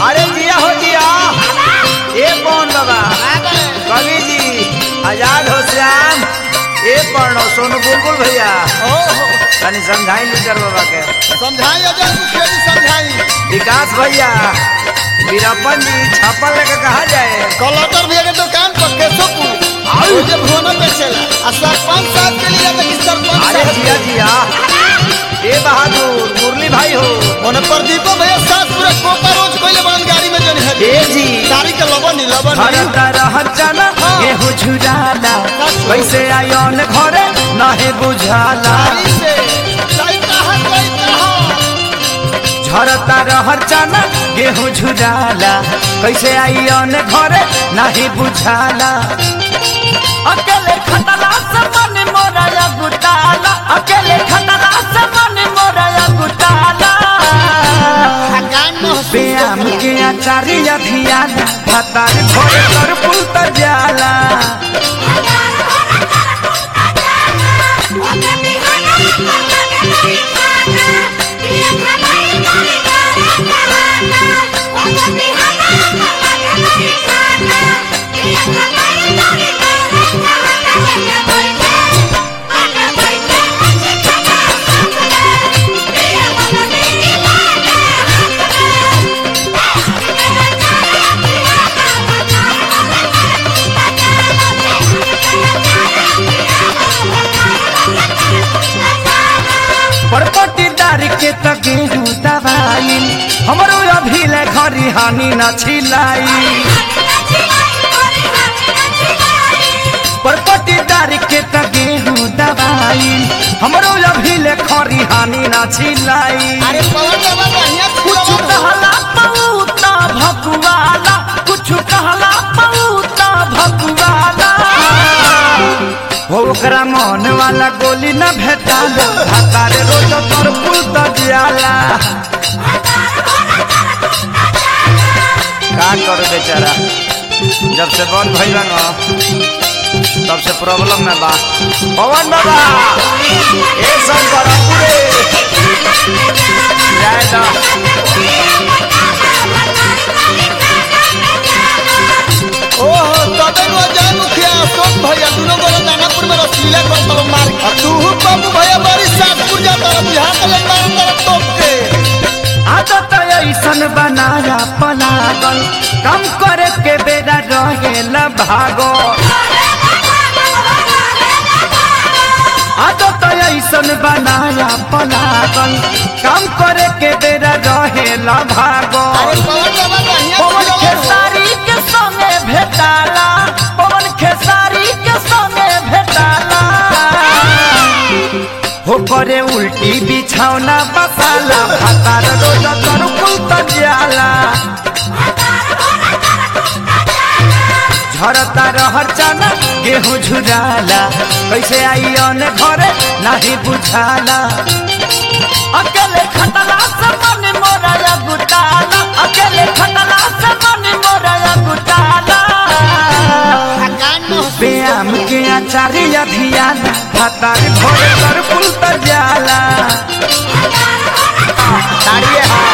अरे जिया हो जिया ए कौन बाबा कवि जी आजाद हो श्याम ए पढ़ो सोनू बुलबुल भैया तनी समझाई लीडर बाबा के समझाई अजय मुखिया जी समझाई विकास भैया वीरप्पन जी छापा लेके कहा जाए कलटर भैया के दुकान पर केशवपुर और जे भुवना बेचेला आ सरपंच साहब के लिए तो सरपंच अरे साहब जिया जिया ए बहादुर मुरली भाई हो ओने प्रदीप भैया साथ पूरा कोका रोज कोइले बंद गाड़ी में जन है ए जी गाड़ी के लबन लबन हरता रहचन गेहूं झुराला कैसे आयोन घरे नहे बुझाला गाड़ी से लइका है लइका है झरता रहर चना गेहूं झुराला कैसे आइयन घरे नहीं बुझाला अकेले खतला से मन मोरा गुटाला अकेले खतला से मन मोरा गुटाला गान में व्यायाम के आचार्य धियाना भतार भोर कर पुलत जाला परपटीदार के त गेहूं दवाई हमरो अभी ले घरी हानि न छिलाई परपटीदार के त गेहूं दवाई हमरो अभी ले खरी हानि न छिलाई अरे पवन बाबा बढ़िया कुछ कहला पऊता भकुआला कुछ कहला पऊता भकुआला हो ओकरा मन वाला गोली न भेटाला भातारे रोज तोर पुल त जियाला का करो बेचारा जब से बंद भइल बा न तब से प्रॉब्लम में बा पवन बाबा ए शंकर पूरे जय दा ओहो तबे नो जय मुखिया अशोक भैया दुनो गोरा दानापुर में रसलीला कर तब मार आ तू बाबू भैया बड़ी सासपुर जा तरफ बिहार के लंबा तरफ टोप के आदत ऐसन बनाया पलागल कम करे के बेरा रहेला भागो आदत ऐसन बनाया पलागल कम करे के बेरा रहेला भागो अरे पवन बाबा बढ़िया पवन खिलौना हो। खेसारी के संगे भेटाला पवन खेसारी के संगे भेटाला हो करे उल्टी बिछौना बसाला भातार रोज तर कुल जाला झरता रहर चना गेहूं झुराला कैसे आइयन घरे नहीं बुझाला अकेले खतला से मन मोरा गुटाला अकेले खतला से मन मोरा गुटाला आ गान में व्यायाम के आचार्य धियाना भतार भोर कर पुल त जाला ताड़िए